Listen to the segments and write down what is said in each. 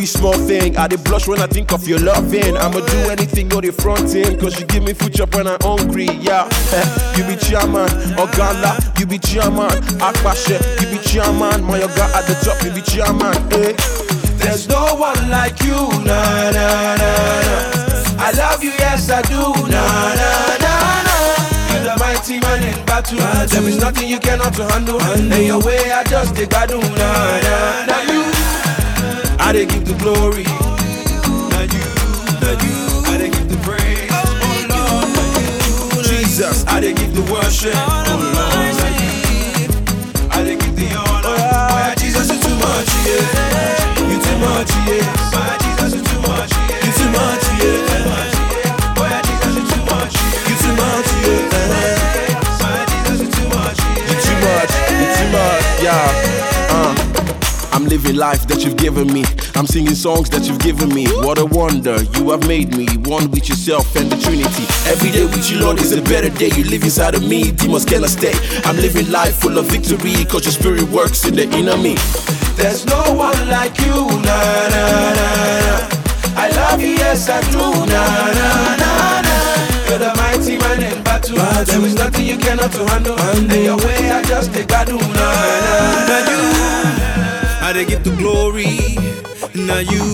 be small thing. I dey blush when I think of your loving. I'ma do anything on the front end, cause you give me food chop when I'm hungry, yeah. you be chairman, Oganda, you be chairman, Akpashe, you be chairman, my yoga at the top, you be chairman, eh. There's no one like you, na na na na. I love you, yes I do, na na na na. You're the mighty man in battle. There is nothing you cannot handle. And your way, I just take I do, na na na. You, I dey give the glory. Na you, na you, I dey give the praise. Oh Lord, na you, Jesus, I dey give the worship. Oh Lord, na you, I dey give the honor. Oh yeah, Jesus, you too much, yeah. You too much, yeah. My Jesus, you too much, yeah. You too much, yeah. Oh yeah, Jesus, you too much, yeah. You too much, yeah. My Jesus, you too much, yeah. You too much, you too much, yeah. Uh. I'm living life that you've given me. I'm singing songs that you've given me. What a wonder you have made me. One with yourself and the Trinity. Every day with you, Lord, is a better day. You live inside of me, demons cannot stay. I'm living life full of victory, cause your spirit works in the inner me. There's no one like you, na na na na. I love you, yes I do, na na na na. You're the mighty man in battle. There is nothing you cannot handle. And your way, I just take I do, na na na. You. I dey give the glory, now you.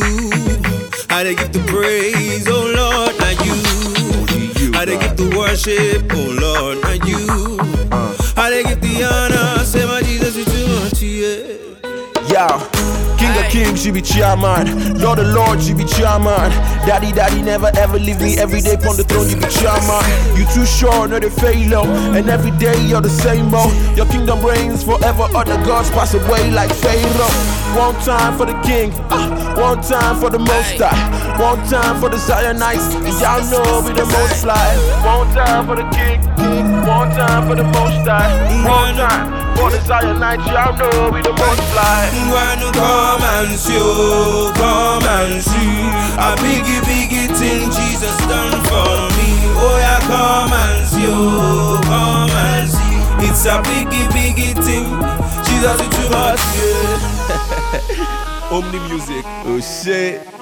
I dey give the praise, oh Lord, now you. I dey give the worship, oh Lord, now you. I dey give the honor, say my Jesus is too much, yeah. Yeah, King of Kings, you be chairman. Lord of Lords, you be chairman. Daddy, daddy, never ever leave me. Every day upon the throne, you be chairman. You too sure, no they fail, oh. And every day you're the same, oh. Your kingdom reigns forever. Other gods pass away like Pharaoh. One time for the King, ah, one time for the Most High, one time for the Zionites. And y'all know we the most fly. One time for the King, one time for the Most High, one time for the Zionites. Y'all know we the most fly. When you come and see, oh, come and see A biggie, biggie thing Jesus done for me Oh yeah, come and see, oh, come and see It's a biggie, biggie thing Jesus is too much, yeah Omni Music. Oh shit.